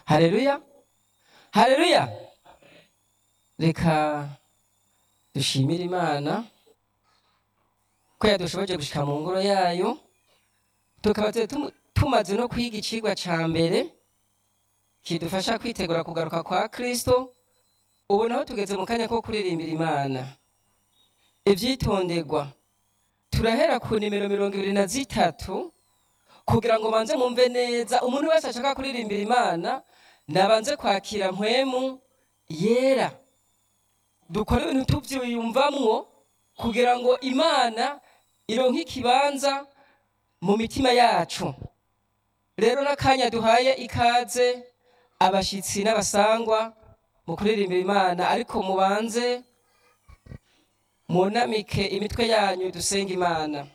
hareruya hareruya reka dushimire imana ko yadushoboje gushika mu ngoro yayo tukaba tuzi tumu- tumaze no kwiga icigwa ca mbere kidufasha kwitegura kugaruka kwa kristo ubu naho tugeze mu kanya ko kuririmbira imana ivyitonderwa turahera ku nimero mirongo ibiri na zitatu kugira ngo manze mumve neza umuntu wese ashaka kuririmbira imana nabanze kwakira mpwemu yera dukore ibintu tuvyiyumvamwo kugira ngo imana ironke ikibanza mu mitima yacu rero n'akanya duhaye ikaze abashitsi n'abasangwa mu kuririmbira imana ariko mubanze munamike imitwe yanyu dusenga imana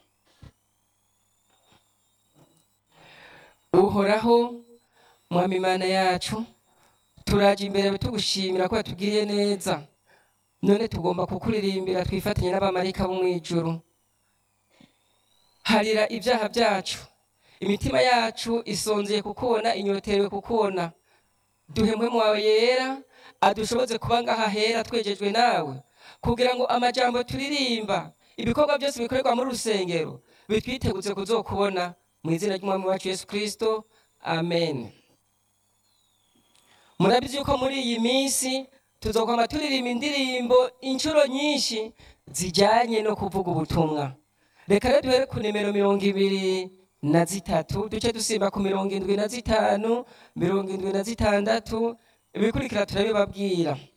uhoraho mwami imana yacu turaje imbere tugushimira ko yatugiriye neza none tugomba kukuririmbira twifatanye n'abamarayika bo mw'ijuru harira ibyaha byacu imitima yacu isonzeye kukubona inyoterewe kukubona duhemwe mwawe yera adushoboze kuba ngaha hera twejejwe nawe kugira ngo amajambo turirimba ibikorwa byose bikorerwa muri rusengero bitwiteguze kuzokubona mu izina ry'umwami wacu yesu kristo amen murabizi yuko muri iyi minsi tuzokwama turirimba indirimbo inshuro nyinshi zijyanye no kuvuga ubutumwa reka rero duhere ku nimero mirongo ibiri na zitatu duce dusimba ku mirongo indwi na zitanu mirongo indwi na zitandatu ibikurikira turabibabwira